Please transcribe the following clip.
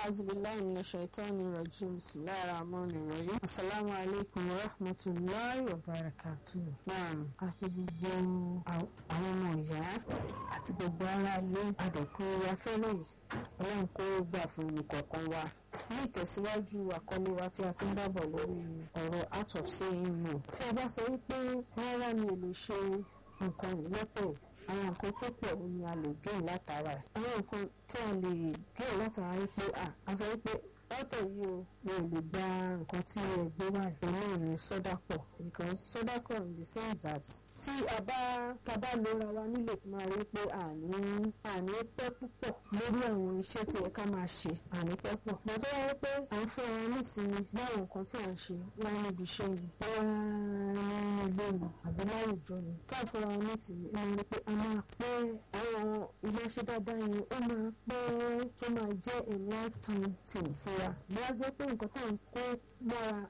أعوذ بالله من الشيطان الرجيم بسم الله الرحمن الرحيم السلام عليكم ورحمة الله وبركاته نعم àti gbogbo àwọn ọmọ ìyá àti gbogbo ará ilé àdẹ̀kùn afẹ́lẹ́ yìí ọlọ́run kó gbà fún ìkọ̀ọ̀kan wa ní ìtẹ̀síwájú àkọlé wa tí a ti ń dábọ̀ lórí ọ̀rọ̀ out of saying no tí a bá sọ wípé rárá mi ò lè ṣe nǹkan lọ́tọ̀ àwọn nǹkan tó pọ̀ ni a lè gé látara ẹ̀ àwọn nǹkan tí a lè gé látara wípé a sọ wípé lọ́tọ̀ yìí o mi ò lè gba nǹkan tí ẹ gbé wá ìpínlẹ̀ ìrìn sọ́dápọ̀ because sọ́dápọ̀ in the sense that tí a bá ta bá lóra wa nílé máa rí pé àní àní pẹ́ púpọ̀ lórí àwọn iṣẹ́ tó yẹ ká máa ṣe àní pẹ́ pọ̀ mo tó wáyé pé à ń fún ara nísìnyí báwọn nǹkan tí à ń ṣe wá níbi iṣẹ́ yìí bóyá ní ilé mi àbí láwùjọ mi ká fún ara nísìnyí ẹ máa rí pé a máa pẹ́ àwọn ilé ṣe dáadáa yẹn ó máa pẹ́ tó máa jẹ́ a lifetime thing fún wa bí a jẹ́ pé nǹkan tá à ń kó mọ́ra